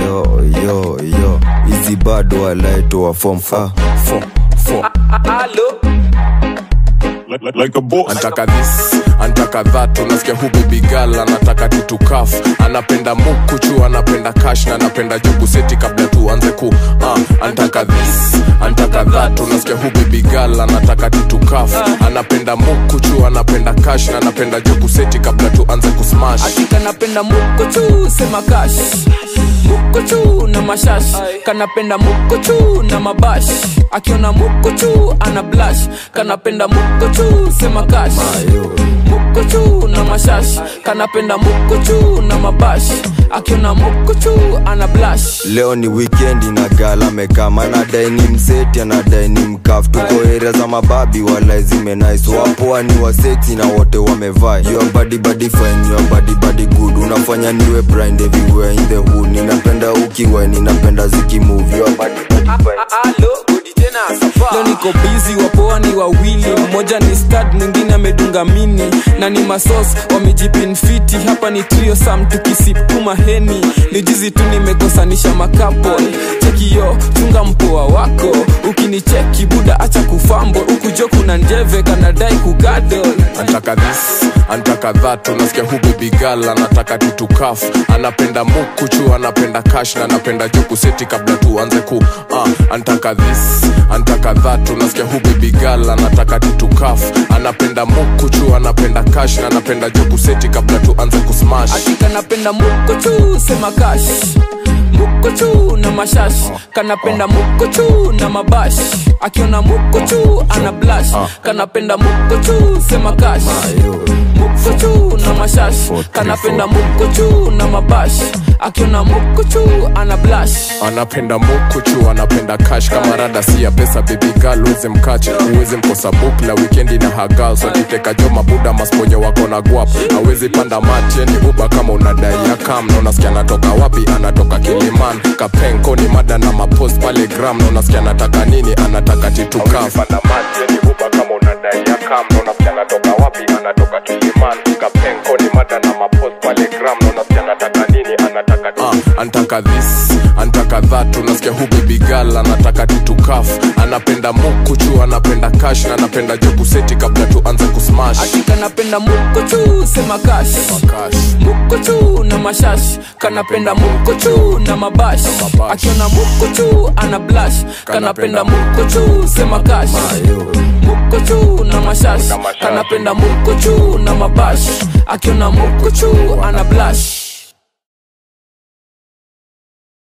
yo yo yo hizi bado alaitoa fom ah, fom fom like, like, like a boss. antaka this antaka that unasikia hu baby girl anataka titukaf anapenda mukuchu anapenda kash na anapenda jugu seti kabla tuanze ku uh, antaka this antaka that unasikia hu baby girl anataka titukaf anapenda mukuchu anapenda kash na anapenda jugu seti kabla tuanze kusmash Hakika napenda mukuchu sema kash mukuchu na mashash kanapenda mukuchu na mabash akiona mukuchu ana blash kanapenda mukuchu sema kash mukuchu na mashash kanapenda mukuchu na mabash akiona mukuchu ana blash leo ni wikendi na gala mekama anadai ni mseti anadai ni mkaf tuko area za mababi wala zimenais wapoa ni waseti na wote wamevaa your body body fine your body body good unafanya niwe blind everywhere in the hood ninapenda ukiwa ninapenda zikimove your body body fine leo niko bizi wapoa ni wawili mmoja ni stad mwingine amedunga mini na ni masos wamejipinfiti hapa ni trio sam tukisipuma heni ni jizi tu nimekosanisha makapol chekiyo chunga mpoa wako ukinicheki buda acha kufambo ukujo kuna njeve kanadai kugadol antaka this antaka that unasikia hu baby girl anataka titukaf anapenda mukuchu anapenda kash na anapenda juku seti kabla tuanze ku uh, antaka this antaka that unasikia hu baby girl anataka titukaf anapenda mukuchu anapenda kash na anapenda juku seti kabla tuanze kusmash hakika napenda mukuchu sema kash mukuchu na mashash kanapenda mukuchu na mabash akiona mukuchu ana blash kanapenda mukuchu sema kash mukuchu na mashash kanapenda mukuchu na mabash akiona mukuchu ana blash anapenda mukuchu anapenda kash kama rada si ya pesa baby girl uweze mkache uweze mkosa bukla wikendi na hagal so kiteka jo mabuda masponyo wako na guap awezi panda matieni uba kama unadai ya kam na unasikia anatoka wapi anatoka kiliman kapenko ni mada na mapost pale gram na unasikia anataka nini anataka titukaf uh, antaka this antaka that unasikia hu baby girl anataka titukaf anapenda mukuchu anapenda kash na anapenda joku seti kabla tuanze kusmash hakika napenda mukuchu sema kash Kash. mukuchu na mashash kanapenda mukuchu na mabash mabash. akiona mukuchu ana blash kanapenda mukuchu sema kash mukuchu na mashash kanapenda mukuchu na mabash akiona mukuchu ana blash